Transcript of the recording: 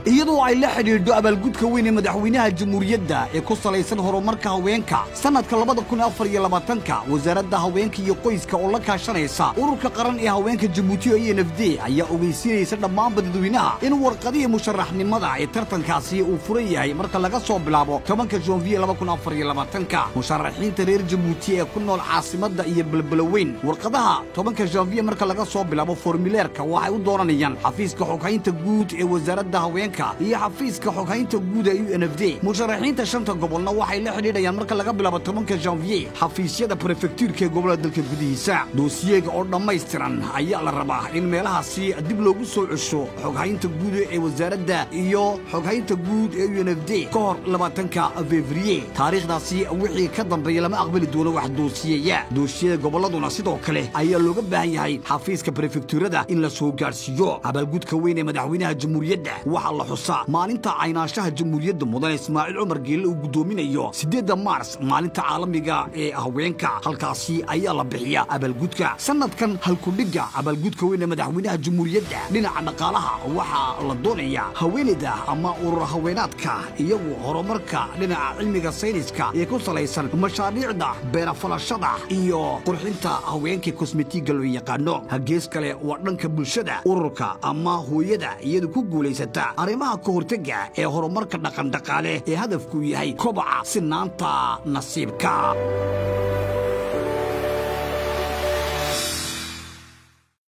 iyadoo ay la xidhiidho abaalgudka weyn ee madaxweynaha jamhuuriyadda ee ku salaysan horumarka haweenka sannadka labada kun afar iyo labaatanka wasaaradda haweenka iyo qoyska oo la kaashanaysa ururka qaran ee haweenka jabuuti o n f d ayaa ogeysiinaysa dhammaanba dadweynaha in warqadihii musharaxnimada ee tartankaasi uu furan yahay marka laga soo bilaabo tobanka janviye laba kun afar iyo labaatanka musharaxiinta reer jabuuti ee ku nool caasimadda iyo belbelaweyn warqadaha tobanka janviye marka laga soo bilaabo formuleerka waxay u dooranayaan xafiiska xoghaynta guud ee wasaaradda haweenka iyo xafiiska xoghaynta guud ee u n f d musharaxiinta shanta gobolna waxay la xidhiidhayaan marka laga bilaabo tobanka janviye xafiisyada prefektuurka ee gobolada dalka gudihiisa doosiyeega oo dhammaystiran ayaa la rabaa in meelahaasi dib loogu soo cesho xoghaynta guud ee wasaaradda iyo xoghaynta guud ee u n f d ka hor labaatanka fevriye taariikhdaasi wixii ka dambeeya lama aqbali doono wax doosiyeya doosiyada gobolladuna sidoo kale ayaa looga baahan yahay xafiiska prefektuurada in la soo gaadhsiiyo abaalgudka weyn ee madaxweynaha jamhuuriyadda waxaa la xusaa maalinta caynaanshaha jamhuuriyadda mudan ismaaciil cumar geelle uu guddoominayo siddeedda maars maalinta caalamiga ee haweenka halkaasi ayaa la bixiya abaalgudka sannadkan halkudhigga abaalgudka weyn ee madaxweynaha jamhuuriyadda dhinaca dhaqaalaha waxaa la doonayaa haweenayda ama urur haweenaadka iyagu horumarka dhinaca cilmiga sayniska ee ku salaysan mashaariicda beerafalashada iyo qurxinta haweenka kosmetiga loo yaqaano hagees kale waa dhanka bulshada ururka ama hooyada iyadu ku guulaysata arrimaha ka hortega ee horumarka dhaqandhaqaale ee hadafku yahay kobaca sinaanta nasiibka